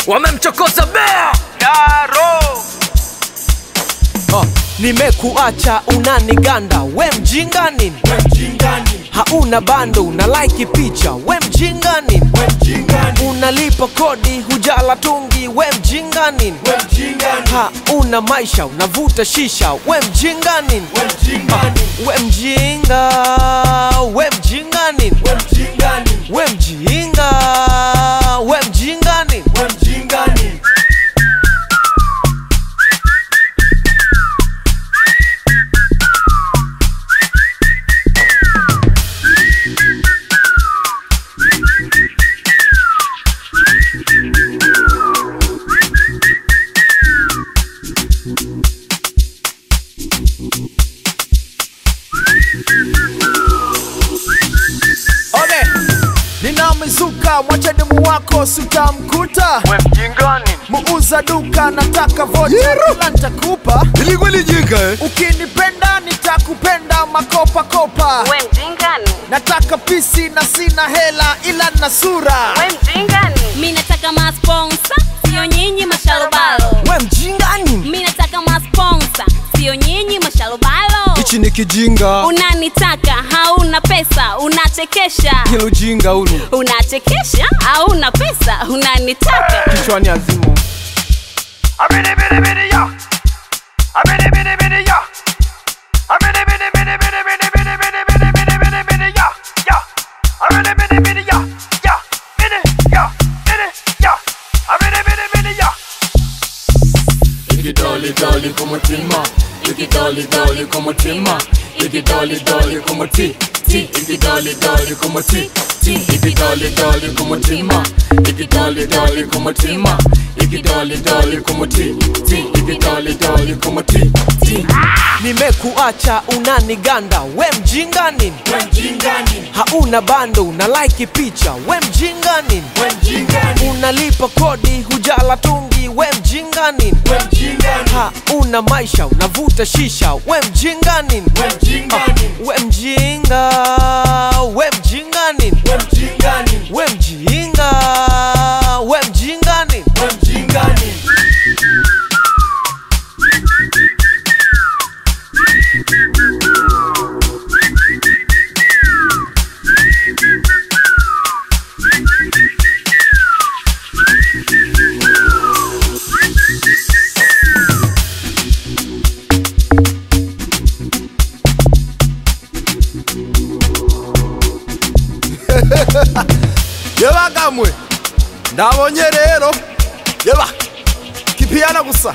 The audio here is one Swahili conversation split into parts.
wamemchokoza bea Daro oh. nimekuacha unaniganda we mjinga nini hauna bando una like picha we mjinga nini unalipa kodi hujala tungi we mjinga nini hauna maisha unavuta shisha we mjinga nini we mjinga we mjinga nini we mjinga we mjinga nini Ole, ninamezuka mwacha demu wako sitamkuta we mjinga nini? muuza duka nataka vocha kila nitakupa ilikuwa lijinga eh? ukinipenda nitakupenda makopa kopa We mjingani, nataka pisi na sina hela ila na sura we mjingani. Mi nataka masponsa, sio nyinyi mashalobalo. we mjinga nini Mi nataka masponsa, sio nyinyi mashalobalo. hichi ni kijinga Unanitaka, hauna pesa, unachekesha. hilo jinga ulu Unachekesha, hauna pesa, unanitaka. kichwani azimu Abidi bidi bidi ya. Abidi bidi bidi ya. Abidi bidi bidi bidi bidi bidi bidi bidi bidi bidi bidi ya. Ya. Abidi bidi bidi ya. Ya. Bidi ya. Bidi ya. Abidi bidi bidi ya. Ikidoli doli kumutima Ikidoli doli kumutima Ikidoli doli kumuti ti Ikidoli doli kumuti ti Ikidoli doli kumutima Ikidoli doli kumutima Ikidoli doli kumuti ti Ikidoli doli kumuti ti nimekuacha unaniganda we mjinga nini hauna bando una like picha we mjinga nini unalipa kodi hujala tungi we mjinga nini hauna maisha unavuta shisha we mjinga nini Ah, we mjinga we mjinga nini we mjinga we mjinga nini yeba kamwe ndabonye rero yeba kipiyana gusa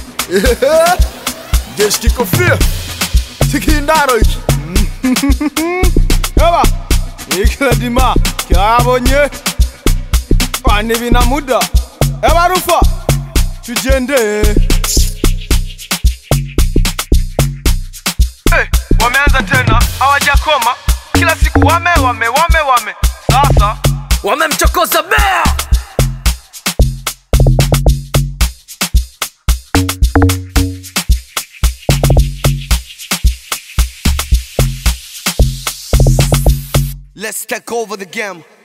jeshi kikofia tikindaro iki yeba ikiladima kyabonye kwani bina muda yeba rufa tujende Eh, wameanza tena hawajakoma kila siku wame wame wame wame sasa wamemchokoza bea Let's take over the game.